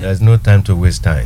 there's no time to waste time.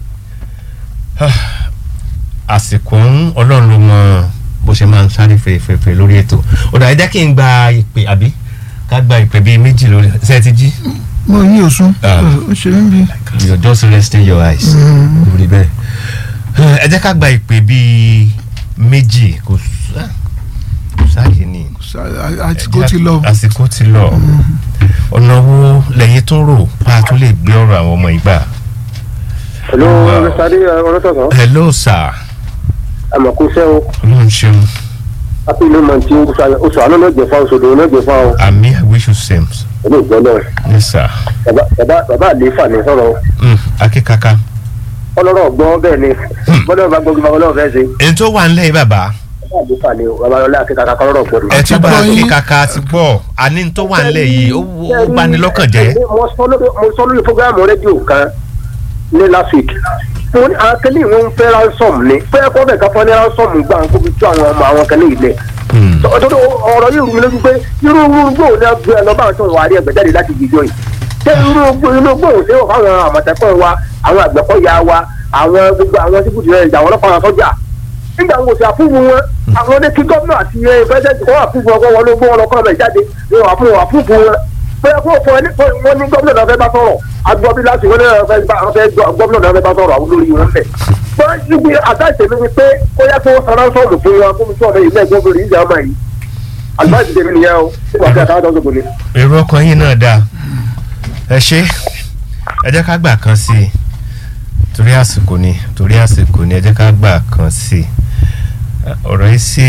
àsìkò ń ọlọ́run ló mọ bó ṣe máa ń sáré fèrèfèrè lórí ètò ọ̀dà ẹ jẹ́ kí n gba ìpè àbí ká gba ìpè bíi méjì lórí ṣe é ti jí. mo yí òsùn Ah. ó ṣe ń bí. you're just resting your eyes. lórí bẹ́ẹ̀ ẹ jẹ́ ká gba ìpè bíi méjì kò sá- kò sáàyè ni. àsìkò ti lọ. àsìkò ti lọ ọ̀nà wo lẹ́yìn tó ń rò pa tó lè gbé ọ̀rọ̀ àwọn ọmọ ìgbà. Hello, Wow. Mr. Ade ọlọ́sọ̀sọ̀. hello sir Àmọ̀kúṣẹ́ o. ọlọ́run ṣeun Happy New Month tí oṣù àná náà jẹ fáwọn oṣù náà jẹ fáwọn àmì i wish you same ilé ìgbọ́ náà. yes sir. Bàbá bàbá bàbá àlééfà ní sọ̀rọ̀. Mm, akíkaka. Ọlọ́rọ̀ gbọ́ bẹ́ẹ̀ ni. Bọ́dọ̀ bá gbọ́ gbọ́ ọlọ́run fẹ́ ṣe. èyí tó wà nílẹ̀ yìí bàbá Bàbá àlééfà ni o. Bàbá ọlá akẹ́kọ̀ọ́ kọ́lọ́rọ̀ gbọ́ ni. ẹ tí ó bá gbọ́ yín. akíkaka ti gbọ́ àní tó wà nílẹ̀ yìí ó ó bani lọ́kàn jẹ́. Mo sọ lórí mo sọ lórí fúgàmù rédíò kan ní last week. Mo ní àwọn kẹ́lẹ́ ìwọ̀n ń fẹ́ ransom ni. Fẹ́ kọ́ bẹ̀ ká fọ́ ní ransom gbà ń kóbi tó àwọn ọmọ àwọn kẹ́lẹ́ ilẹ̀. Mm, ọ̀dọ́dọ̀ ọ̀rọ̀ yìí rú mi lójú pé irú gbòò ní agbé ẹ̀ lọ́ba àti ìwà rí ẹgbẹ́ jáde láti gbìjọ yìí ṣé irú irú gbòò ṣé wọ́n fáwọn àmọ̀tẹ́kùn wa àwọn àgbẹ̀kọ̀yà wa àwọn gbogbo àwọn síbùdó ẹ̀ ìjà àwọn ọlọ́pàá sọ́jà nígbà wo ṣe àfúnfún wọn àwọn ní kí gómìnà àti pẹ́sẹ́ntì kọ́ àfúnfún ọkọ̀ wọn ló gbọ́ wọn lọ́kọ́ ọ̀bẹ jáde ní wọ́n àfúnfún àfúnfún wọn bóyá kó fún ẹni wọn ní gómìnà náà fẹ́ bá sọ̀rọ̀ agbọ́bí láti wọn náà fẹ́ bá fẹ́ gómìnà náà fẹ́ bá sọ̀rọ̀ àwọn olórí wọn fẹ́. wọ́n ti gbé àtàṣe mi ni pé ó yẹ kó sanra sọ̀rọ̀ fún wọn kó mi sọ̀rọ̀ ilé ẹ̀gbọ́n obìnrin ìjà ọmọ yìí àlùbáàsì tèmi nìyẹn o nígbà tí àtàwọn tó ń sọ̀kò ni. èrò ọkàn yìí náà dáa ẹ ṣe ẹ jẹ́ ká gbà kan sí i torí àsìkò ni torí àsìkò ni ẹ jẹ́ ká gbà kan sí i ọ̀rọ̀ yìí sì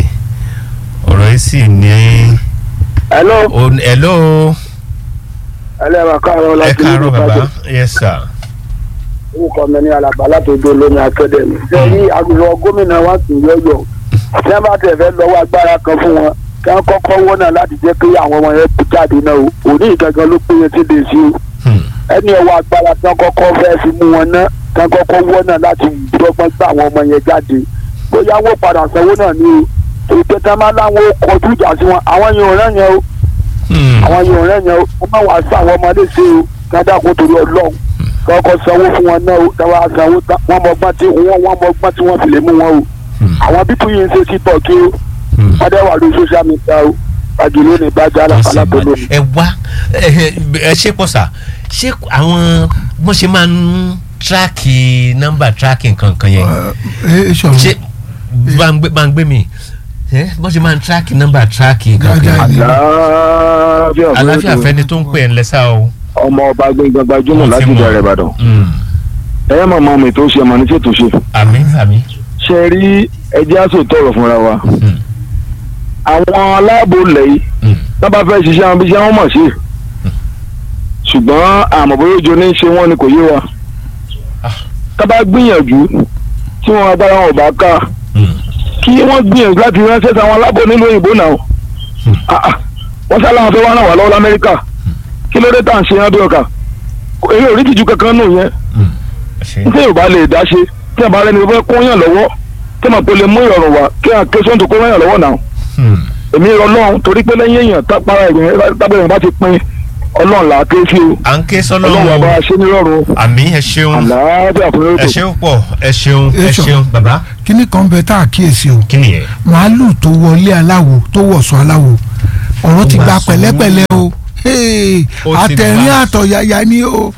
ọ̀rọ̀ yìí sì ní hello o- hello ẹlẹ́ wa káàárọ̀ ẹ láti káàárọ̀ bàbá yes sir. orúkọ mi ní alàgbà látòjú olómi akẹ́dẹ̀mí. sẹ́yìn agbègbè gómìnà wa sì ń yọ̀yọ̀ tí wọ́n bá tẹ̀ fẹ́ lọ́wọ́ agbára kan fún wọn kí wọ́n kọ́kọ́ wọ́n náà láti jẹ́ kí àwọn ọmọ yẹn kú jáde náà o òní ìgangan ló péye sí lè sí o Hmm. ẹni ọwọ́ agbára tí wọ́n kọ́kọ́ fẹ́ fi mú wọn ná kí wọ́n kọ́kọ́ wọ́n náà láti dọ́gbọ́n gbà àwọn ọmọ yẹn jáde bóyá wọ́n padà sanwó náà ní o èyí pé tí wọ́n bá láwọn ó kọjú ìjà sí wọn àwọn yẹn ò rẹ́ yẹn o Hmm. àwọn yẹn ò rẹ́ yẹn o wọ́n máa wá sí àwọn ọmọdé sí o kí wọ́n dákun torí ọlọ́run kọ́kọ́ sanwó fún wọn náà o dáwọ́ sanwó tán wọ́n mọ gbọ́n tí wọ́n wọ́n mọ gbọ́n tí wọ́n fi lè mú wọn o Hmm. àwọn bíbú yìí ń ṣe títọ̀ kí o Hmm. wọ́n dẹ́ wà lórí social media o àjùlé ní ìbájá Wọ́n sì alápàlà tó máa- lónìí. ẹ wá ẹ ẹ ṣe pọ̀ sà ṣé àwọn wọ́n ṣe máa ń tíráàkì nọ́mbà tíráàkì nǹkan yẹn ẹ ṣọ̀rọ̀ ṣé bá ń gbé bá ń gbé mi ẹ wọ́n ṣe máa ń tíráàkì nọ́mbà tíráàkì nǹkan Dáadáa yẹn ni. àlàáfíà aláfíà fẹ́ni tó ń pè ẹ́ ńlẹ́sà o. ọmọ ọba gbẹngàn gbajúmọ̀ Wọ́n ti láti mọ̀. bẹ̀rẹ̀ ìbàdàn Hmm. ẹ mọ̀ mọ́ mi tó ṣe mọ̀ ní ṣètò ṣe. àmì àmì. ṣe rí ẹjẹ́ àṣọ tọrọ fúnra wa Hmm. àwọn aláàbò lẹ́yìn Hmm. tó bá fẹ́ ṣiṣẹ́ àwọn iṣẹ́ wọn mọ̀ sí ṣùgbọ́n àmọ́ bóyá ojú ní í ṣe wọ́n ni kò yé wa Ah. tó bá gbìyànjú tí wọn agbára wọn ò bá ká Hmm. kí wọ́n gbìyànjú láti ránṣẹ́ sáwọn aláàbò nílùú òyìnbó náà Hmm. Ah, ah. wọ́n sá láwọn fẹ́ wá ràn wá lọ́wọ́ lamẹ́ríkà kí ló dé tá à ń ṣe yẹn bí ọkà èyí ò rí tìjú kankan nù yẹn Hmm. ẹ ṣe. tí yorùbá lè dá ṣe tí àbá rẹni fẹ́ kó yàn lọ́wọ́ tí màá pe lè mú ìrọ̀rùn wá kí àkẹ́sọ́ tó kó yàn lọ́wọ́ náà Hmm. èmi ọlọ́run torí pé lẹ́yìn èèyàn tápára ẹ̀yìn tábìlì bá ti pín ọlọ́run là á ké sí o à ń ké sọ́nà ọlọ́run àbá o ṣe ní rọrùn àmì ẹ ṣeun àlàáfíà fún ẹ lórí ṣeun pọ̀ ẹ ṣeun ẹ Ẹ ṣọ. ṣeun bàbá kíní kan bẹ tá a kíyèsí o kí nìyẹn. màálù tó wọlé aláwo tó wọ̀sọ̀ aláwo ọ̀rọ̀ ti Ó gba máa sọ pẹ̀lẹ́pẹ̀lẹ́ o Hey, Ó ti àtẹ̀rín máa- àtọ̀yàyà ni o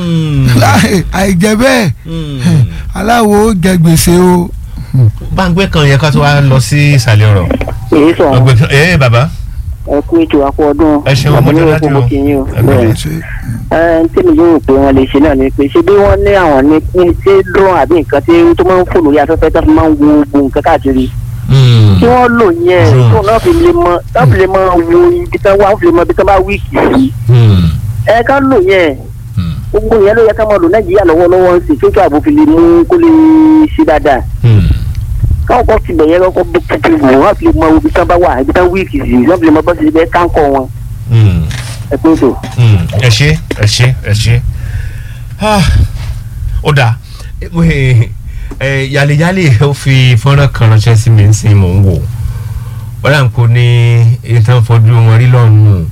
àìjẹ́ bẹ́ẹ̀ aláwo jẹ gbèsè o. gbàngbé kan yẹ ká tó wá lọ sí ìsàlẹ̀ ọ̀rọ̀ èyí sọ gbàngbé kan ẹ bàbá ẹ kú ètò àpò ọdún ẹ ṣeun ọmọdé àbúrò láti kò o mọ kí yín o ẹ bẹ́ẹ̀ pẹ̀lẹ́. ṣe ẹ ń tẹ́mi yóò pé wọ́n lè ṣe náà ni pé ṣé bí wọ́n ní àwọn ní ní ṣé drone àbí nǹkan tí tó máa ń fò lórí afẹ́fẹ́ tó fi máa ń wo gbogbo nǹkan káàkiri Hmm. kí wọ́n lò yẹn Drone. tó náà fi lè mọ náà fi lè mọ wo ibi tán wá fi lè mọ ibi tán bá wíìkì sí Hmm. ẹ ká lò yẹn Hmm. gbogbo yẹn ló yẹ ká máa lò nàìjíríà lọ́wọ́lọ́wọ́ ń sè tó tó àbò fi lè mú kó lè ṣe dáadáa Hmm. káwọn kan ti bẹ̀yẹ lọ́kọ́ bó kúkú wò wọ́n fi lè mọ ibi tán bá wà ibi tán wíìkì sí wọ́n fi lè mọ bọ́ sí ibẹ̀ káńkọ̀ wọn Hmm. ẹ pé tó. Hmm. ẹ ṣe ẹ ṣe ẹ ṣe Ah. ó dáa ẹ ẹ yàlẹyàlẹ ó fi fọ́nrán kan ránṣẹ́ sí mi sí mò ń wò wọ́n dà ń kó ní ìtàn fojú wọn rí lọ́nù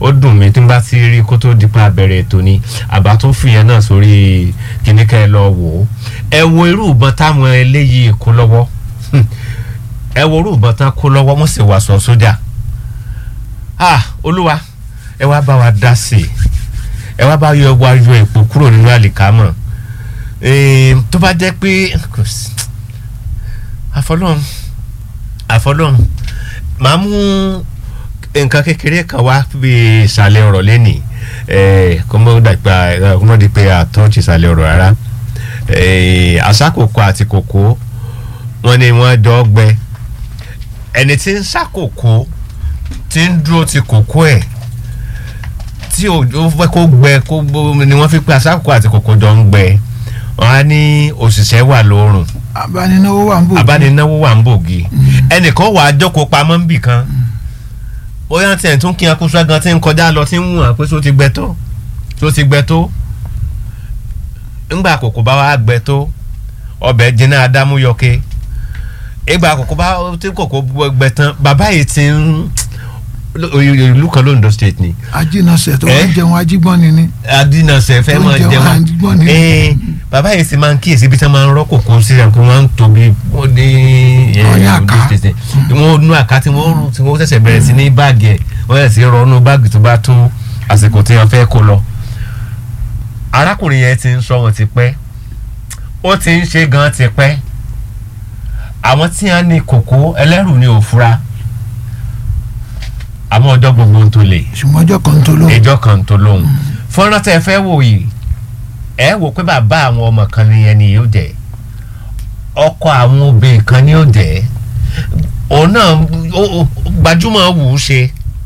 ó dùn mí tí n bá ti rí kó tó di pa abẹ́rẹ́ ètò ni àbá tó fi yẹn náà sórí kíní ká ẹ lọ wò ó ẹ wo irú ìbọn táwọn eléyìí kó lọ́wọ́ ẹ wo irú ìbọn tán kó lọ́wọ́ wọ́n sì wàṣọ sójà ah olúwa ẹ wá bá wa dá sí i ẹ wá bá yọ wá yọ èpò kúrò nínú àlìkámọ̀ Em, tó bá jẹ́ pé kò sí àfọlọ́run àfọlọ́run màá mú nǹkan kékeré kan wá bí ìsàlẹ̀ ọ̀rọ̀ lẹ́nìí kó mọ́ dàgbà kó mọ́ di pé àtọ́jú ìsàlẹ̀ ọ̀rọ̀ rárá Eh, àṣàkòkò àti kòkó wọn ni wọ́n jọ gbẹ ẹni tí ń ṣàkòkò tí ń dúró ti kòkó ẹ̀ tí ó fẹ́ kó gbẹ kó gbó ni wọ́n fi pé àṣàkòkò àti kòkó jọ ń gbẹ wọn á ní òṣìṣẹ́ wà lóòrùn abánináwó wà ń bò. abánináwó wà ń bògì ẹnìkan wà á jókòó pamọ́ ń bì kan bóyá tiẹ̀ tún kí akóso gan tí ń kọjá lọ tí ń wù hàn pé tó ti gbẹ tó tó ti gbẹ tó ńgbà àkókò bá wà gbẹ tó ọbẹ̀ jiná adámú yọké ìgbà àkókò bá tí kòkó gbẹ tán bàbá yìí ti ń ìlú kan lóńdó state ni ajínasẹ̀ tó Eh? wá jẹun ajígbọ́n ni ni. adínàṣẹ fẹ́ máa Oúnjẹ jẹun wa ń gbọ́ ni. ee bàbá yìí sì máa ń kíyèsí bí tí wọ́n máa ń rọ́ kòkó sí ẹ̀ kó wọ́n ń tóbi wọ́n ní ẹ̀, Wọ́n ní Ondo àká. State. wọ́n nú àká tí wọ́n rú tí wọ́n ṣẹ̀ṣẹ̀ bẹ̀rẹ̀ sí ní báàgì ẹ̀ wọ́n yẹ̀ sí rọ́ọ̀nù báàgì tó bá tó àsìkò tí wọ́n fẹ́ kó lọ. arákùnrin yẹn ti ń sọ wọn ti pẹ́ ó ti ń ṣe gan ti pẹ́ àwọn tí wọ́n ní kòkó ẹlẹ́rù ni òfura àmọ́ ọjọ́ gbogbo ń tó lè ṣùgbọ́n ọjọ́ kan tó ló. ìjọ kan tó lóhùn fọ́nrán tẹ́ ẹ fẹ́ wò yìí ẹ wò pé bàbá àwọn ọmọ kan ni ẹni yóò jẹ́ ọkọ àwọn obìnrin kan ni yóò jẹ́ òun náà ó- ó- gbajúmọ̀ wù ú ṣe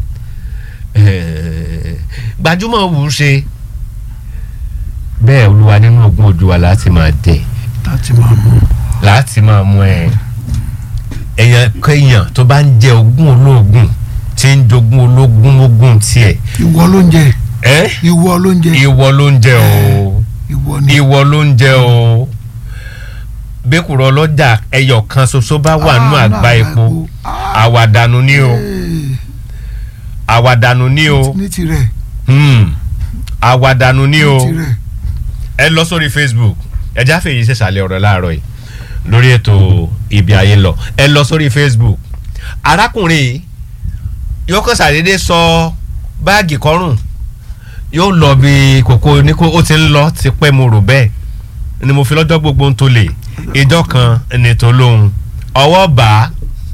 Eh, gbajúmọ̀ wù ú ṣe bẹ́ẹ̀ olúwa nínú ogún ojú wa láti máa dẹ̀ láti máa mú. láti máa mú ẹ èèyàn kéèyàn tó bá ń jẹ ogún olóògùn tí ń jogún ológun ogún tiẹ̀ ìwọ ló ń jẹ ẹ́ ìwọ ló ń jẹ ìwọ ló ń jẹ o ìwọ ni. ìwọ ló ń jẹ o bẹ́kùrọ̀ ọlọ́jà ẹyọ kan ṣoṣo bá wà nínú Ah, àgbá nínú epo Ah, àwàdànù ni o eh, àwàdànù ni o ní tirẹ̀ hmm, àwàdànù ni o ní tirẹ̀. ẹ lọ sórí facebook ẹ jáfe yìí ṣèṣàlẹ̀ ọ̀rọ̀ láàárọ̀ yìí lórí ètò ibi ayé lọ ẹ lọ sórí facebook arákùnrin yìí yóò kàn ṣàdédé sọ báàgì kọrùn yóò lọ bí kòkó ní kó ó ti ń lọ ti pẹ́ mo rò bẹ́ẹ̀ ni mo fi lọ́jọ́ gbogbo ń tó lè ìjọ kan ní tó lóhun ọwọ́ bá a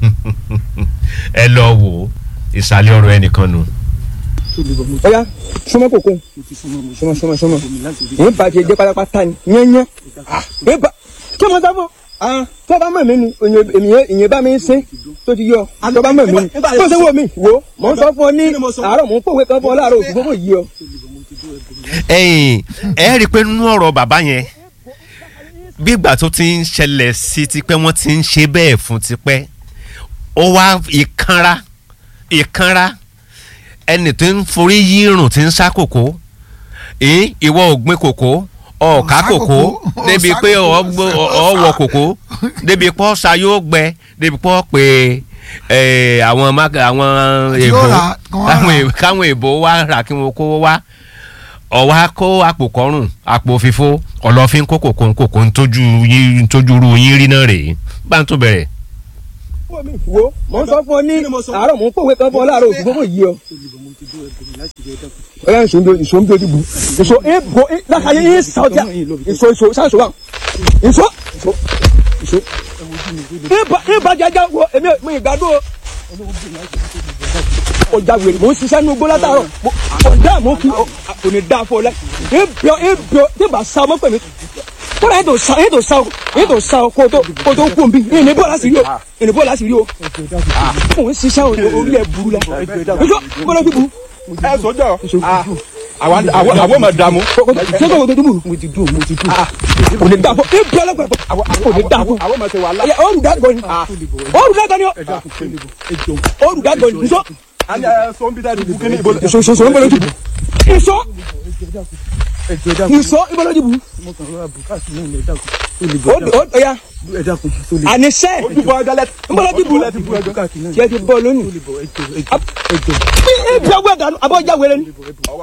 ẹ lọ wò ó ìsàlẹ̀ ọ̀rọ̀ ẹnìkan nù. ọ̀ya súnmọ́ kòkó súnmọ́ súnmọ́ súnmọ́ ń bàjẹ́ jẹ́ pátápátá ni yẹ́nyẹ́ ń bà kí mo sábọ̀ tó bá mọ̀ mí ni ìyẹn ìyẹn bá mi ń sin tó ti yọ tó bá mọ̀ mí ni tó ṣe wò mí wò mò ń sọ fún ọ ní àárọ̀ mò ń pòwe kan fún ọ láàárọ̀ òsì fún kò yí ọ. ẹ̀yin ẹ rí i pé nínú ọ̀rọ̀ bàbá yẹn bí ìgbà tó ti ń ṣẹlẹ̀ sí tipẹ́ wọ́n ti ń ṣe bẹ́ẹ̀ fún tipẹ́ ó wá ìkanra ìkanra ẹni tó ń forí yírùn tí ń sá kòkó ẹ̀ ìwọ ò gbin kòkó ọ̀ọ́ká Ọ̀sá kòkó kòkó, débi ọ̀sá pé kòkó, ọ̀ọ́wọ̀ kòkó débi pé ọ̀sà yóò gbẹ débi pé ọ̀ pé ẹ̀, àwọn má- àwọn èbó rà, kí wọ́n káwọn rà. èbó káwọn èbó wá rà kí wọn kó wá ọwọ́ kó àpò kọrùn àpò fífó ọlọ́fin kó kòkó kòkó ntójú yín ntójú ru yín rí náà rèé bá ń tó bẹ̀rẹ̀. wo mò ń sọ fún ọ ní àárọ̀ mò ń pòwe kan fún ọ láàárọ̀ òsì fún kò yí ọ. ọ̀ya ìṣó ń bí ìṣó ń bí ojúbu ìṣó ń bo lákàyè ń sà ọjà ìṣó ìṣó sáṣọ wa ìṣó ìṣó ìṣó ń bá jájá wo èmi ò- mi ìgbádùn o. ọjà wèrè mò ń ṣiṣẹ́ ní ugbó látàárọ̀ mo- ọ̀dà mò ń kí ọ kò ní dáa fún ọ lẹ ń bíọ ń bíọ tí bá sa ọmọ pẹ̀lú kóra ètò sa ètò sa o ètò sa o kó o tó kó o tó kú nbí ìní bọ́ọ̀lù àṣírí o ìní bọ́ọ̀lù àṣírí o mò ń ṣiṣẹ́ o orí ẹ̀ burú la ìjọ bọ́ọ̀lù ti burú. ẹ sọjọ àwọn àwọn àwọn máa dààmú. ṣé kò tó dùbù. mo ti dùn mo ti dùn. kò ní dáa fún ẹ bí ọlọ́pàá kò ní dáa fún. àwọn máa ṣe wàhálà. ẹ ọrùn dàgbọ ni ọrùn dàgbọ ni ọ ọrùn dàgbọ ni nsọ a ní ẹ sọ ń bí dáadé bukini ibo. nsọ nsọ nsọ ń bọ̀ lójú nsọ nìṣó ìbọlódì bù ó ó ó ya àníṣe ojúbọ ọdọlẹ ìbọlódì bù tiẹ̀ ti bọ̀ lónìí bí ebi ọgbẹ́ dànù abọ́jà wẹrẹ ni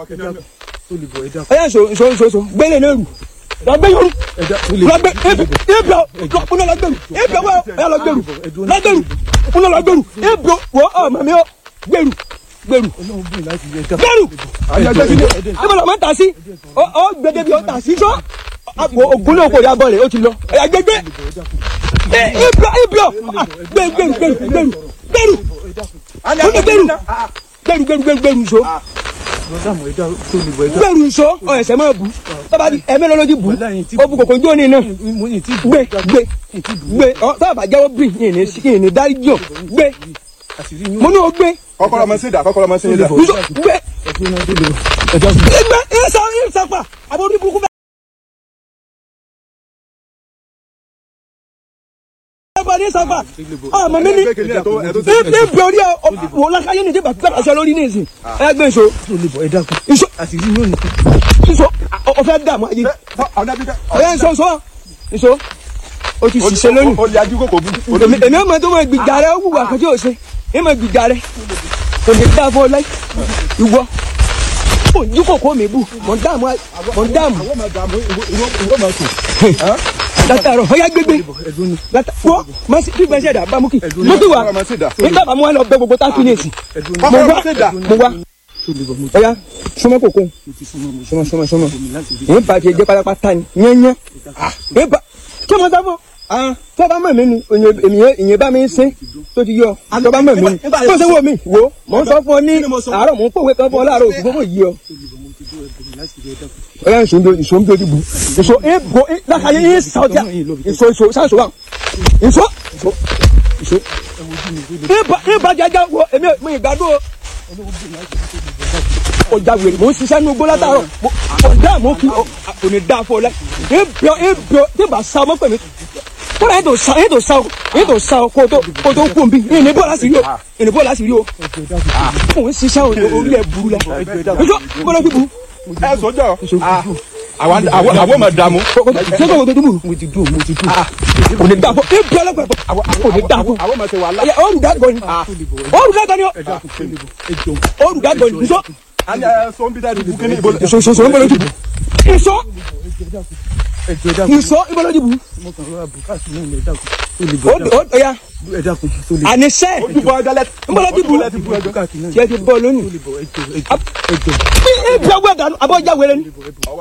ọyá nso nso nso nso gbélé náà rù lọgbẹ yorù lọgbẹ ebi ebi ọ lọkùnrin lọgbẹrù ebi ọwọ ọyá lọgbẹrù lọgbẹrù kùnà lọgbẹrù ebi wọ ọ mami ọ gbẹrù gbẹrù gbẹrù ibo lọ ma ta sí ọ ọ gbẹdẹ bi ọ ta sí sọ àpò ògúnlẹ̀ òkò ya bọ̀lẹ̀ ó ti lọ ẹ̀yà gbẹgbẹ ebi ọ ebi ọ gbẹ gbẹrù gbẹrù gbẹrù gbẹrù kùnà gbẹrù gbẹrù gbẹrù gbẹrù gbẹrù so gbẹrù nso ọ ẹsẹ máa bu tọ́ba di ẹ̀mẹ́ lọ́lọ́dì bu ó bu kòkó jóni náà gbé gbé gbé ọ tọ́ba bá jẹ́wọ́ bí yìí ní yìí ní dárí jọ gbé mo ní o gbé kọ́kọ́rọ́ ọmọ sí ìdá kọ́kọ́rọ́ ọmọ sí ìdá. nso gbé gbé ẹ sá ẹ sá pa àbọ̀ orí burúkú bẹ́ẹ̀. ẹ̀fọ́ ní sábà ọmọ mi ní ní bí orí ẹ wò lákàyè ní ìdíbà gbàgbà sọ lórí ní ìsìn ẹ gbé nso nso nso ọfẹ dààmú ayé ọyẹ nso nso nso o ti ṣiṣẹ́ lónìí o lè ajú kòkò bú. èmi èmi ọmọ tó mọ gbìjà rẹ wù wà kọjá òsè èmi mọ gbìjà rẹ kò ní dá fún ọ láì ìwọ kò ní kòkó mi bù mọ dààmú mọ dààmú látàrọ ọyá gbégbé látàrọ wọ bí gbèsè dà bámú kì mo ti wà ọmọ sí ìdá. nígbà bá mo wà lọ bẹ gbogbo táàkì ní èsì mo kọ́kọ́rọ́ wá ọmọ sí ìdá. mo wá ọyá súnmọ́ kòkó súnmọ́ súnmọ́ súnmọ́ èyí bá tiẹ̀ jẹ́ pátápátá ni yẹ́nyẹ́ èyí bá kí ọmọ sáfọ́ tó bá mọ̀ mí ni ìyẹn bá mi ń ṣe tó ti yọ tó bá mọ̀ mí ni tó ṣe wò mí wò mò ń sọ fún ọ ní àárọ̀ mò ń pòwe kan fún ọ láàárọ̀ òsì gbogbo yìí ọ. ọyá ìṣòǹdo ìṣòǹdo ti bù ìṣò ìbò lákàyè yín sàwọ́jà ìṣò ìṣò sáṣọ wa ìṣò ìṣò ìṣò ìbà ìbà jẹjẹ wo èmi mi ìgbàdo ọjà wèrè mò ń ṣiṣẹ́ ní ogbó látàárọ̀ ọ̀dà mò ń kí kò ní dáa fún ọ lẹ ìbíọ ìbíọ tí bá sá ọmọ pẹ̀lú kódà ètò sá ètò sá o ètò sá o kó tó kó tó kú nbí ìní bọ́ọ̀lù láti rí o ìní bọ́ọ̀lù láti rí o mò ń ṣiṣẹ́ orí ẹ̀ burú la ìjọ bọ́ọ̀lù ti burú ẹ sọjọ àwọn àwọn àwọn ọmọ dààmú. ṣé kò tó burú mo ti dùn mo ti dùn kò ní dáa fún ìbíọ lọ́pọ̀ kò ní dáa fún àwọn ọmọ ṣe wàhálà. olùdàgbọ̀ ni olùdàgbọ̀ ni olùdàgbọ̀ ni nsọ a ní ẹ sọ ń bí dáadé bukini ibo. ìṣòṣòṣò ń bọ̀ lójú bù ìṣọ́ ìṣọ́ ń bọ̀ lójú bù ó ó ya àníṣe ojúbọ ọdọlẹ. ń bọ̀ lójú bù tiẹ̀ ti bọ̀ lónìí bí ebi ọgbẹ́ dànù abọ́jà wẹrẹ ni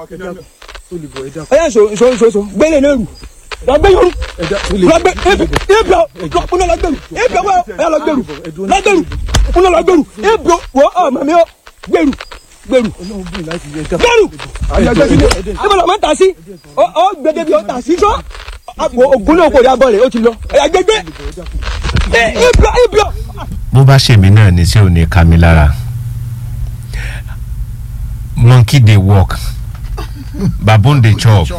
ọyá nso nso nso nso gbélé náà rù lọgbẹ yorù lọgbẹ ebi ebi ọ lọkùnrin lọgbẹrù ebi ọwọ ọyá lọgbẹrù lọgbẹrù kùnà lọgbẹrù ebi wọ ọ mami ọ gbẹrù gbẹrù gbẹrù ibo lọ ma ta sí ọ ọ gbẹdẹ bi ọ ta sí sọ àpò ògúnlẹ̀ òkò ya bọ̀lẹ̀ ó ti lọ ẹ̀yà gbẹgbẹ ibi ọ ibi ọ. bó bá ṣèmi náà ní tí ò ní ká mi lára monkey dey work baboon dey chop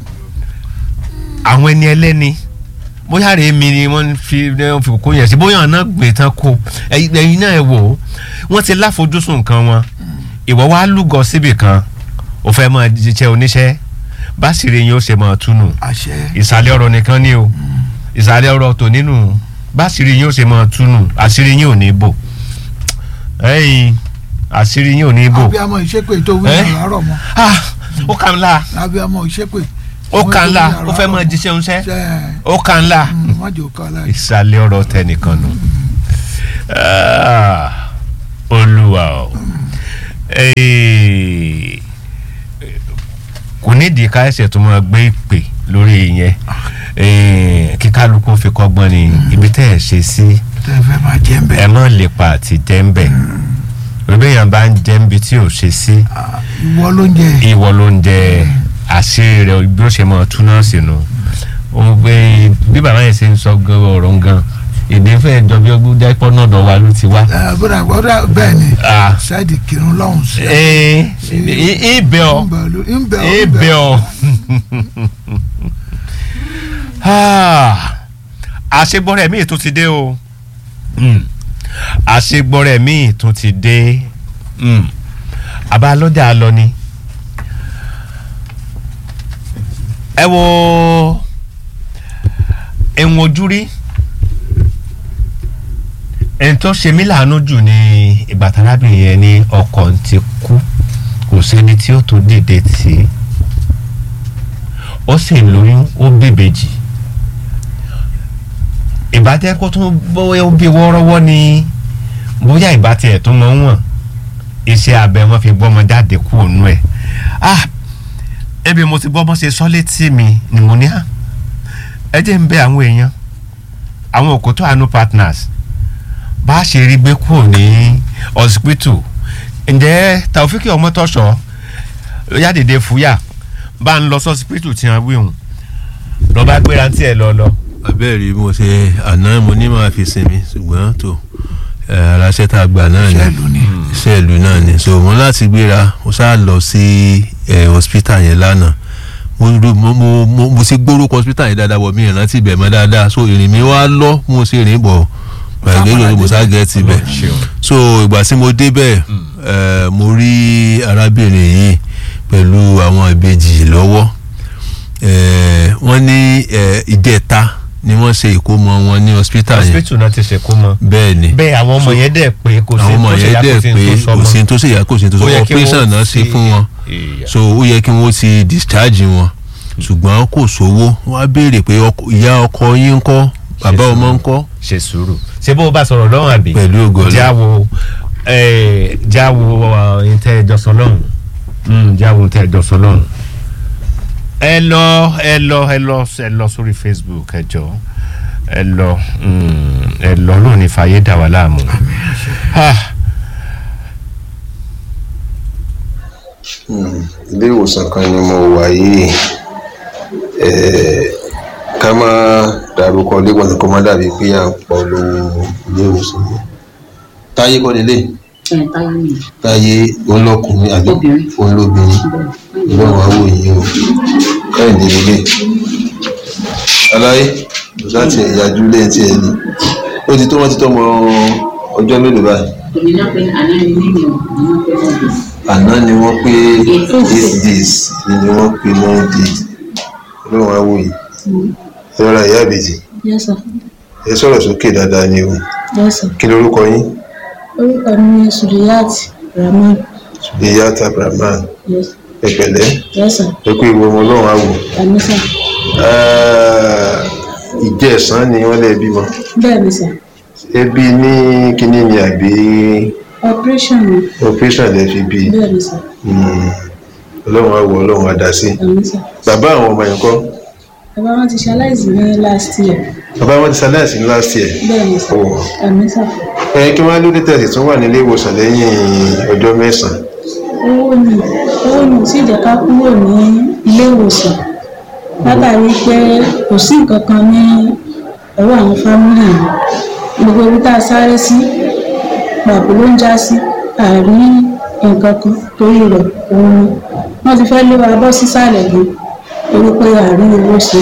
àwọn ẹni ẹlẹ́ni bóyá rèé mi ni wọ́n fi wọ́n fi kó yẹn sí bóyá ọ̀nà gbé tán kó ẹ̀yin náà ẹ wò ó wọ́n ti láfojúsùn nǹkan wọn ìwọ wá lúgọ síbì kan ò fẹ́ mọ jíjẹ oníṣẹ́ bá sì rí yín ó ṣe mọ túnú àṣẹ ìsàlẹ̀ ọ̀rọ̀ nìkan ni o ìsàlẹ̀ ọ̀rọ̀ tò nínú bá sì rí yín ó ṣe mọ túnú àṣírí yín ò ní bò ẹ̀yin àṣírí yín ò ní bò abiyamọ ìṣépè tó wí Eh? àrọ mọ ah ó kà ń la abiyamọ ìṣépè ó kà ń la ó fẹ́ mọ jíṣẹ́ oníṣẹ́ ṣe ó kà ń la mọjò kan la ìsàlẹ̀ ọ̀rọ̀ tẹnìkan nù Ah, olúwa o Eh, kò nídìí ká ẹsẹ̀ tó máa gbé ìpè lórí yẹn Eh, kí kálukú fi kọ́gbọ́n ni ibi tẹ́ ẹ̀ ṣe sí tẹ fẹ máa jẹ ń bẹ ẹ má lè pa àti jẹ́ ń bẹ̀ òbí yẹn bá ń jẹ́ ń bi tí ò ṣe sí ìwọ ló ń jẹ ìwọ ló ń jẹ àṣírí rẹ bí ó ṣe máa túná sínú òun pé bí bàbá yẹn ṣe ń sọ gan ọ̀rọ̀ ń gan èdè fẹ́ jọ bí ọgbọ́n jápọ̀ náà dọ̀ wa ló ti wá. ẹ bọ́dà bọ́dà bẹ́ẹ̀ ni Ah. ṣáìdì kírun lọ́hùn sí ee ibẹ ọ ń bẹ ọ ibẹ ọ àṣegbọrẹ mi tún ti dé o Mm. àṣegbọrẹ mi tún ti dé Mm. àbá lọ́jà lọ ni ẹ wo ẹ̀wọ̀n ojú rí ẹni tó ṣe mí láàánú jù ní ìgbà tárábìnrin yẹn ní ọkọ ti kú kò sẹ́ni tí ó tó dìde tì í ó sì ń lóyún ó bèbèjì ìbátẹ́ kó tún bóyá ó bí wọ́ọ́rọ́wọ́ ni bóyá ìbátẹ́ ẹ̀ tó mọ̀ ń wọ̀n iṣẹ́ abẹ wọn fi gbọ́mọ jáde kú òun ẹ̀ ah ebi mo ti gbọ́ bọ́ ṣe sọ létí mi ni mo ní à ẹ jẹ́ ń bẹ àwọn èèyàn àwọn òkútó àánú partners bá a ṣe rí gbé kúrò ní hospital ǹjẹ́ Taofiki Ọmọtọ́ṣọ́ yádìde fúyà bá ń lọ sí hospital tí wọ́n wí hùn lọ́ba gbéra tí ẹ lọ lọ. abẹ́rẹ́ mo ṣe àná mo ní máa fi sinmi ṣùgbọ́n tó aláṣẹ tá a gbà náà ni Ṣẹ́ẹ̀lù ni. ṣẹ́ẹ̀lù náà ni so mo láti gbéra mo ṣáà lọ sí eh, hospital yẹn lánàá mo ro- mo mo mo mo ti gbórúkọ hospital yẹn dáadáa wọ mi ìrántí ibẹ̀ mọ́ dáadáa so ìrìn mi wá lọ mo ṣe rìn bọ̀ gbàgbé mo ṣáà gẹ̀ẹ́tì bẹ̀ so ìgbà tí mo débẹ̀ eh, mo rí arábìnrin yìí pẹ̀lú àwọn ìbejì lọ́wọ́ eh, wọ́n ní eh, ìdẹ́ta ni wọ́n ṣe ìkómọ wọn ní hospital yẹn hospital náà ti ṣe kó mọ. bẹ́ẹ̀ ni bẹ́ẹ̀ àwọn ọmọ yẹn dẹ̀ pé kò sí àwọn ọmọ tó ṣe yẹn yá dẹ̀ kò sí pé tó sọ kò mọ́. sí tó ṣe yá kò sí tó sọ Ó yẹ kí operation wọ́n náà ṣe ti- fún wọn Ìyá. so ó yẹ kí wọ́n ti discharge wọn ṣùgbọ́n kò sówó wọ́n á béèrè pé ọkọ- ìyá ọkọ yín ń kọ́ bàbá Ṣe ọmọ ń sùúrù. kọ́ ṣe sùúrù ṣé bó o bá sọ̀rọ̀ lọ́wọ́ àbí. Pẹ̀lú ògo Ọlọ́run. jáwo eh, jáwo ìtẹ́ ìjọsọ lọ́hùn Mm, jáwo ìtẹ́ ìjọsọ lọ́hùn. ẹ lọ ẹ lọ ẹ lọ ẹ lọ sórí Facebook ẹ jọ ẹ lọ mm, ẹ lọ lónìí fàyè dà wà láàmú. Ah, ilé ìwòsàn kan ni mo wà yìí Eh, ká má dárúkọ ilé ìwòsàn kó má dàbí pé à ń pọ̀ lówó ilé ìwòsàn yẹn táyé kọ́ nílé táyé olókùnrin àbí Obìnrin. olóbìnrin lọ́wọ́ àwọ̀ yìí o káyìndé nílé aláyé kò sáà tiẹ̀ yájú lẹ́yìn tí ẹ ní ó ti tó wọ́n ti tọ́mọ ọjọ́ mélòó báyìí àná ni wọ́n pé eight days ni wọ́n pé nine days ọlọ́run á wò yìí ẹ rọra ìyá àbèjì Yes, sir. ẹ sọ̀rọ̀ sókè dáadáa ni o Yes, sir. kí lorúkọ yín Orúkọ mi ni Suriyat Rahman. ìyá tabraman Yes. ẹ pẹ̀lẹ́ Yes, sir. ẹ kú ìwọ ọmọ ọlọ́run á wò Àmì sà. ìjẹ̀sán ni wọ́n lè bímọ Bẹ́ẹ̀ ni sà. ẹbí ní kínní ni àbí Operation ni. operation lè fi bí Bẹ́ẹ̀ ni sà. Mm. ọlọ́run á wò ọlọ́run á dá sí Àmì sà. bàbá àwọn ọmọ yẹn kọ́ Bàbá wọn ti ṣaláìsí ní last year. bàbá wọn ti ṣaláìsí ní last year Bẹ́ẹ̀ ni sà. Oh. Àmì sà. ẹ kí wọ́n á lóde tẹ̀sí tún wà nílé ìwòsàn lẹ́yìn ọjọ́ mẹ́sàn-án Owó ni owó ni ò tí ì jẹ́ ká kúrò ní ilé ìwòsàn. Látàrí pé kò sí nǹkan kan ní ọwọ́ àwọn fámìlì yìí. Gbogbo ibi tá a sáré sí pàbó ló ń já sí àárí nǹkan kan torí rẹ̀ òun ni. Wọ́n ti fẹ́ lé wa bọ́ sísàlẹ̀ gan torí pé àárí owó ṣe.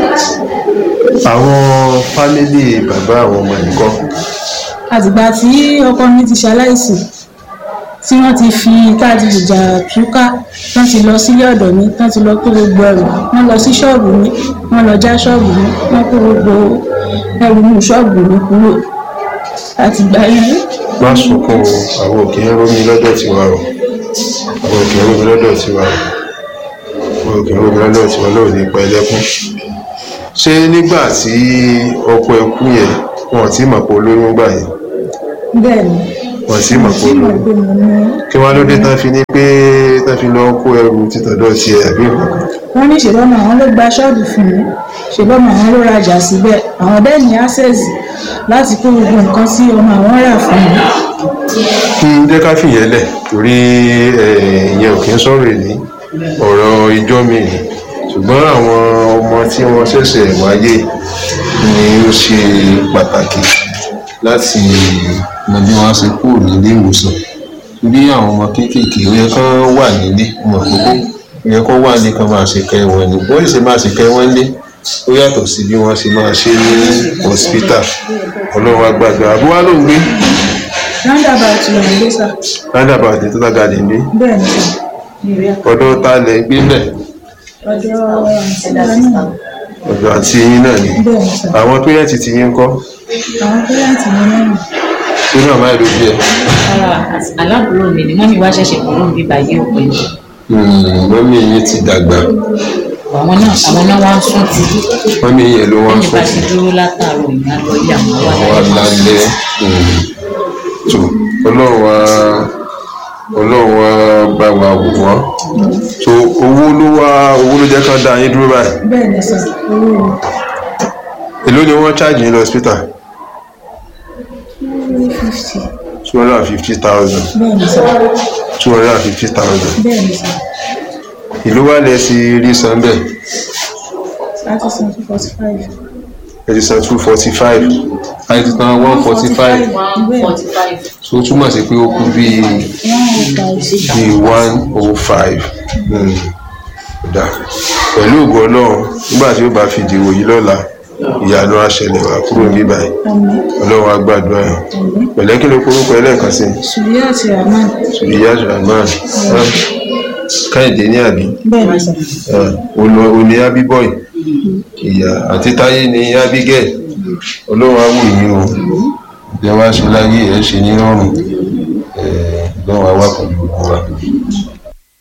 àwọn fámílì bàbá àwọn ọmọ yìí kọ́ àtìgbà tí ọkọ mi ti ṣaláìsí tí wọ́n ti fi káàdì ìjà túká tán ti lọ sílé ọ̀dọ̀ mi tán ti lọ kó gbogbo ẹrù wọ́n lọ sí ṣọ́ọ̀bù mi wọ́n lọ já ṣọ́ọ̀bù mi wọ́n kó gbogbo ẹrù mi ṣọ́ọ̀bù mi kúrò àtìgbà yẹn má sunkún o àwọn òkè ń rómi lọ́dọ̀ tiwa o àwọn òkè ń rómi lọ́dọ̀ tiwa o àwọn òkè ń rómi lọ́dọ̀ tiwa lóò ní pa ẹlẹ́kún ṣé nígbà tí ọkọ ẹ kú yẹn wọn ò tí mọ̀ pé olóyún gbà yẹn bẹ́ẹ̀ ni wọn ò tí mọ̀ pé tí mo olóyún gbé mi ní kí wọ́n ló dé tán fi ní pé tán fi lọ kó ẹrù títọ̀dọ̀ tiẹ̀ àbí nǹkan kan wọ́n ní ṣèbọ́mọ àwọn ló gba ṣọ́ọ̀bù fún mi ṣèbọ́mọ àwọn ló rajà síbẹ̀ àwọn bẹ́ẹ̀ ní access láti kó gbogbo nǹkan tí ọmọ àwọn rà fún mi. kí n jẹ́ ká fìyẹn lẹ̀ torí eh, ìyẹn ò kí ń sọ̀rọ̀ èní ọ̀rọ̀ ìjọ mi ni ṣùgbọ́n àwọn ọmọ tí wọ́n ṣẹ̀ṣẹ̀ wáyé ni ó ṣe pàtàkì láti mọ bí wọ́n á ṣe kúrò nílé ìwòsàn torí àwọn ọmọ kéékèèké ó yẹ kán wà nílé ọmọ àkókò ó yẹ kán wà ní kán máa ṣe kẹ́ wọn ní bó ṣe máa ṣe kẹ́ wọn lé ó yàtọ̀ sí bí wọ́n ṣe máa ṣe ní hospital ọlọ́run á gbàgbà àbúrò ló ń gbé roundabout ló ń gbé sà roundabout ní total garden bí bẹ́ẹ̀ ni sà ní ìrẹ́ ọ̀dọ̀ ta lẹ̀ gbé bẹ̀ ọ̀dọ̀ àǹtí wa náà ọ̀dọ̀ àti yín náà ni bẹ́ẹ̀ ni sà àwọn pẹ́rẹ́ǹtì ti yín ń kọ́ àwọn pẹ́rẹ́ǹtì mi náà sínú àmà ìlú bí ẹ aláàbúrò mi ni mọ́mí wá ṣẹ̀ṣẹ̀ kúrò níbí báyìí òpin mọ́mí yín ti dàgbà àwọn náà àwọn náà wá ń sún ti mọ́mí yẹn ló wọ́n lẹ́yìn bá sùn ti dúró látàárọ̀ ìyá lọ ilé àwọn wá wà lálẹ́ tó ọlọ́run wa ọlọ́run wa bá wa wò wọ́n tó owó ló wá owó ló jẹ́ ká dá yín dúró báyìí bẹ́ẹ̀ ni sà owó èló ni wọ́n charge yín lọ hospital two fifty two hundred and fifty thousand bẹ́ẹ̀ ni sà two hundred and fifty thousand bẹ́ẹ̀ ni sà ìlú wa lẹ sí rí san bẹ́ẹ̀ láti san two forty five ẹ ti san two forty five ẹ ti san one forty five one forty five so ó túmọ̀ sí pé ó kú bíi one oh five bíi one oh five dà pẹ̀lú ògo ọlọ́run nígbà tí ó bá fi dìwò yìí lọ́la ìyanu àṣẹlẹ̀ wà kúrò níbà yìí àmì ọlọ́run á gbàdúrà yẹn pẹ̀lẹ́ kí ló korúkọ ẹlẹ́ẹ̀kan sí sùúrù àti rahman ìyá rahman káyọ̀dé ní àbí bẹ́ẹ̀ ni sà òní abíbọ̀ì ìyá àti táyé ní abigail ọlọ́run á wù yín o ìjẹ́ wá ṣe láyé ẹ̀ ṣe ní rọrùn ọlọ́run á wà pẹ̀lú gbogbo wa